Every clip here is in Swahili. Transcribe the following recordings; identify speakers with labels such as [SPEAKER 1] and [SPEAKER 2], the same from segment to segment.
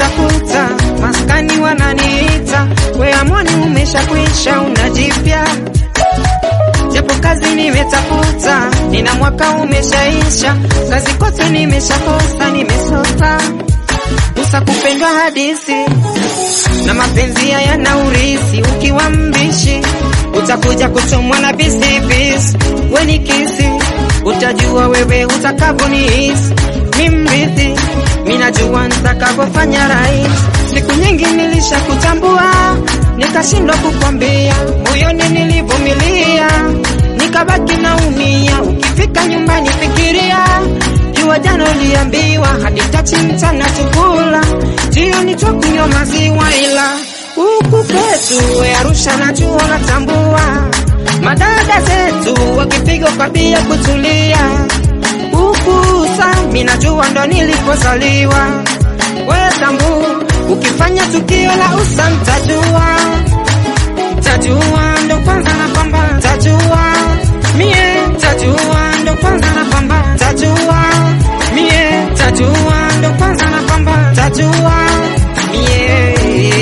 [SPEAKER 1] nimetafuta, maskani wananiita, we amani umeshakwisha, unajipya japo kazi nimetafuta, nina mwaka umeshaisha, kazi kote nimeshakosa, nimesota usa kupendwa hadisi na mapenzi yana urisi, ukiwa mbishi utakuja kuchomwa na bisibisi, we ni kisi, utajua wewe utakavyonihisi, mi mrithi, mi najua nitakavyofanya rais. Siku nyingi nilisha kutambua, nikashindwa kukwambia, moyoni nilivumilia, nikabaki naumia, ukifika nyumbani fikiria jua jana uliambiwa hadi tati mchana chukula, jioni twakunywa maziwa, ila huku kwetu we Arusha najua natambua, madada zetu wakipigwa kwa bia kutulia, huku sami najua ndo nilipozaliwa, we tambu ukifanya tukio la usa mtajua, tajua ndo kwanza na pamba, tajua mie, tajua ndo kwanza na pamba, tajua mie, tajua ndo kwanza na pamba, tajua mie.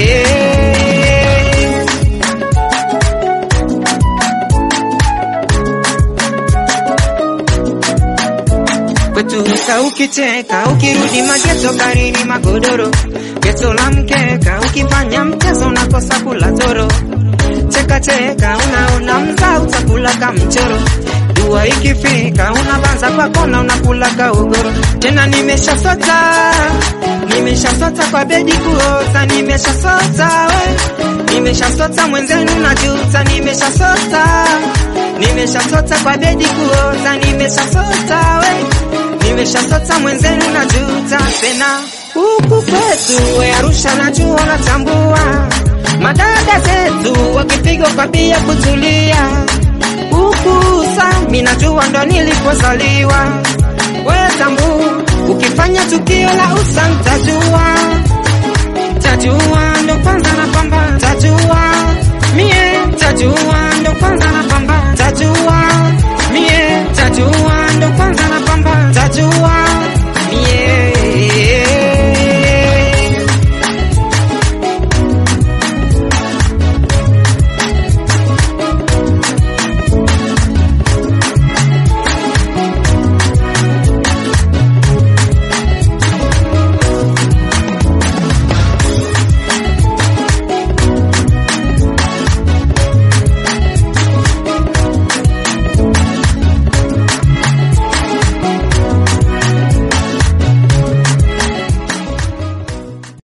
[SPEAKER 1] kwetu usa ukicheka, ukirudi mageto baridi magodoro, geto la mkeka, ukifanya mchezo unakosa kula toro, cheka cheka, unaona mza utakula kamchoro, dua ikifika unabanza kwa kona unakula kaogoro, tena nimesha sota, nimesha sota kwa bedi kuota, nimesha sota we, nimesha sota mwenzenu najuta, nimesha sota, nimesha sota kwa bedi kuota, nimesha sota we nimeshasota mwenzenu na juta tena huku kwetu we Arusha najua natambua madada zetu wakipigwa kwa bia kutulia huku sami najua ndo nilipozaliwa we tambu ukifanya tukio la usa mtajua tajua ndo kwanza na pamba tajua mie tajua ndo kwanza na pamba tajua mie tajua ndo kwanza na pamba tajua